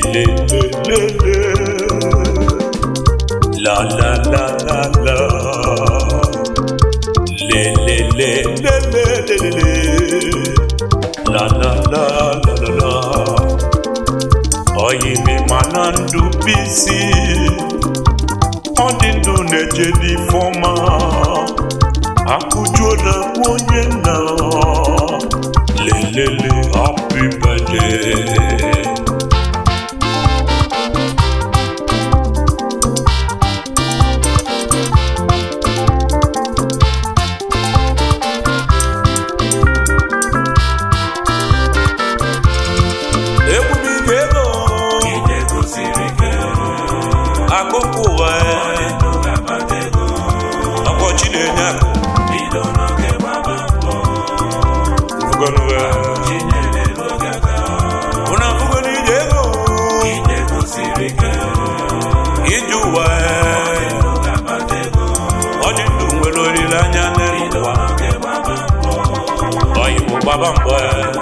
le le le le la la la la la le le le le le le le le la la la la la la oyimi mana ndụ bisi ọ dị ndụ na-eje n'ifeọma akụjuola onye nna lelele happy birthday ekwubiga ego akụkụ ụwa ọkọchị na-enye akụ Ugonuwe. Una fugoni ego ije ụwa ọ dị ndụ nwere olileanya n'elu ụwa oyibo gbaba mbọ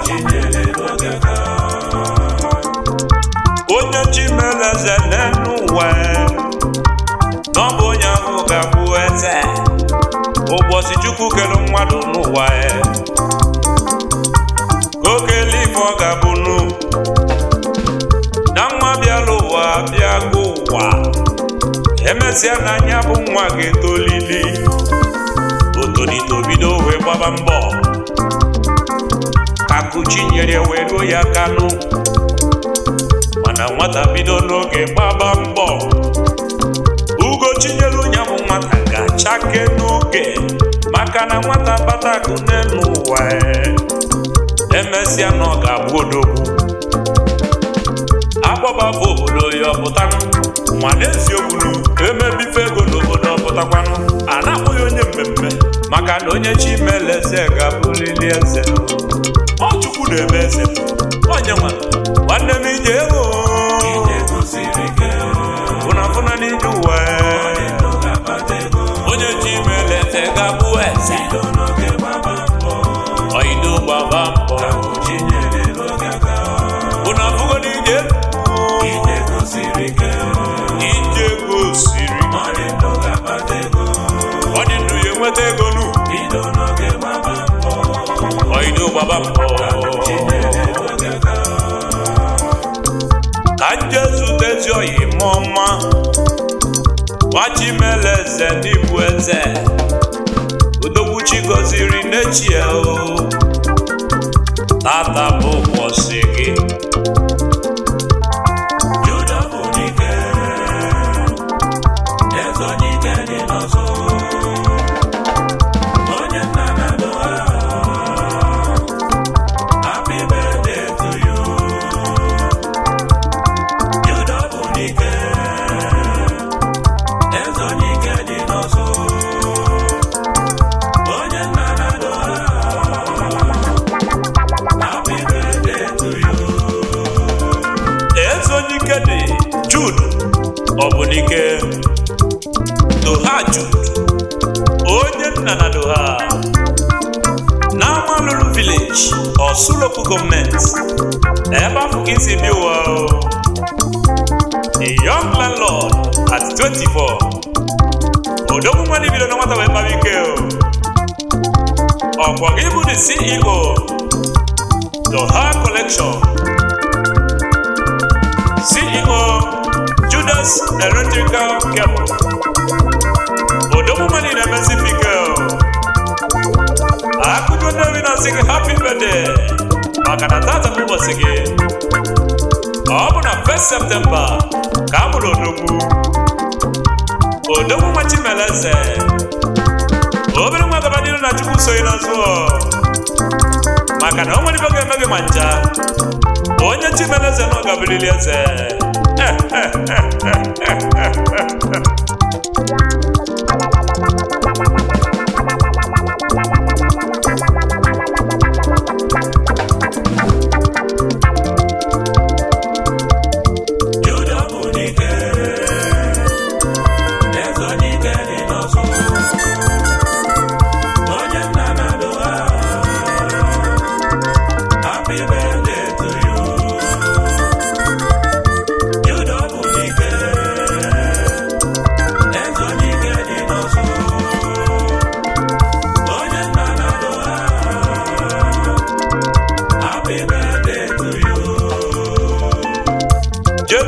onye chimeleze n'elu ụwa na ọ bụ onye ahụ ga-abụ eze ụbọchị chukwu kere mmadụ n'ụwa ka okele ife ọ ga-abụnụ na nwa bịala ụwa bịago ụwa emesịa na anya bụ nwa ga-etolili otonito bido wee gbaba mbọ akụchi nyere wee ruo ya kanụ mana nwata bido n'oge gbaba mbọ ugochi nyere onye bụ nwata ga-achake n'oge maka na nwata bata akụ n'elu ụwa emesịa na ọ ga-abụ odogwu agbabafụ obodo ya ọpụtanụ ma n'eziokwu emebife ego n'obodo ọpụtakwanụ a na-akpụghị onye mmemme maka na onye chi mele eze ga-abụrịrị eze ọ chukwu na-eme eze onye nwa nwanne m ije ego fụnafụna n'ije ụwa onye chi mele eze ga-abụ eze ọido gbaba mbọ unu afụgo n'ije ije ego siri ọ dị ndụ ya enweta ego nu ọido gbaba mbọ ka nje zutezi oyi mụọma nwachimele eze n'ịbụ eze odogwuchi gọziri n'echie o tata bụ ụbọchị gị ezonyike dị Jude ọbụnike Doha Jude onye nna na Doha n'amalụrụ village Osulopu gọọmenti ebe afọ ka isi bi ụwa o. the young landlord at 24 odogwu mmadụ bido na nwata wee kpara ike o ọkwa gị bụ the CEO Doha collection CEO Judas Electrical Cable odogwu mmadụ na-emesi fike o akụkọ nnewi na-asị gị happy birthday maka na tata bụ ụbọchị gị ọ bụ na 1st septemba ka a mụrụ odogwu odogwu nwa chimeleze obere nwa gaba n'iru na chukwu soghị n'azụ ọ. maka na o nwere ibe ga-eme gị ma ncha onye chimeleze na ọ gabilili eze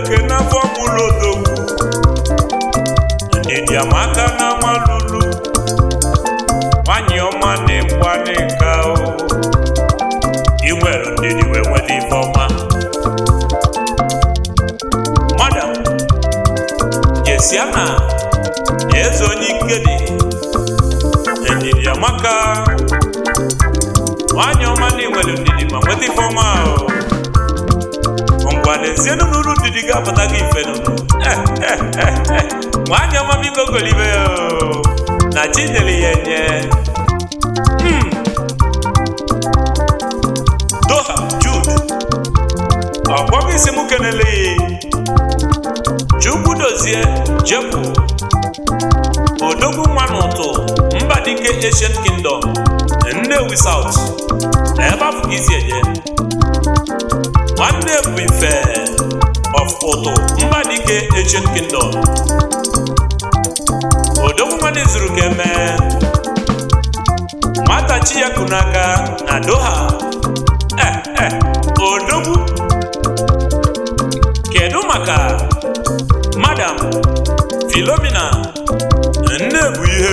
eke n'afọ mụlụ odogwu ndidi amaka na nwalulu nwanyị ọma na-ekwa n'ịka o ị nwere ndidi wee nweta ife ọma madam jesiana eze onye ike dị ndidi amaka nwanyị ọma na-enwere ndidi ma nweta ife ọma o ngwa n'ezienụ n'uru ndidi ga-apụta gị ife nụnụ nwanyị ọma biko golibe o na chi nyere ya enye Hmm. doha jude ọkpọgị isi m kenele chukwu dozie jepụ odogwu nwa n'ụtụ mba dike asian kingdom nnewi south ebe afọ gị isi eje nwanne bụ ife of ụtụ mba dike asian kingdom odogwu nwanne zuru ka emee nwata chi ya kụ n'aka na doha eh, eh, odogwu kedu maka madam filomina nne bụ ihe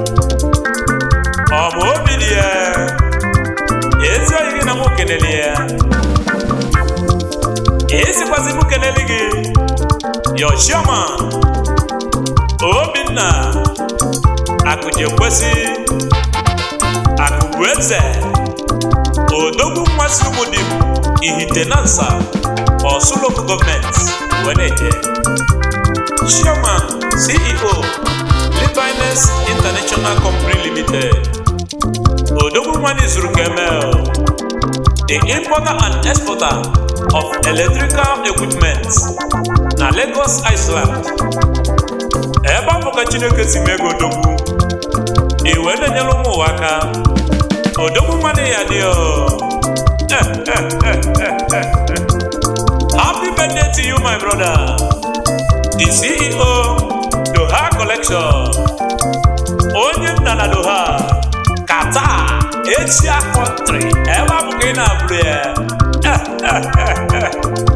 ọ bụ obi dị ya ezi oyi gị na mụ kenele ya esikwazi mụ kenele gị yochioma obinna akụje kwesị akụbu eze odogwu mmasị ụmụdim ihitenansa ọsụloko gọọmenti weneje chairman ceo Livinus international company limited odogwu nwanne zuru kemel the importer and exporter of electrical equipment na lagos iceland ebe afọ ka chineke si mee gị odogwu iwe na-enyere ụmụ ụwa aka odogwu nwanne ya dị happy birthday to you my brother the ceo doha collection onye nna na doha kata asia country ebe abụ ka ị na-abụrụ ya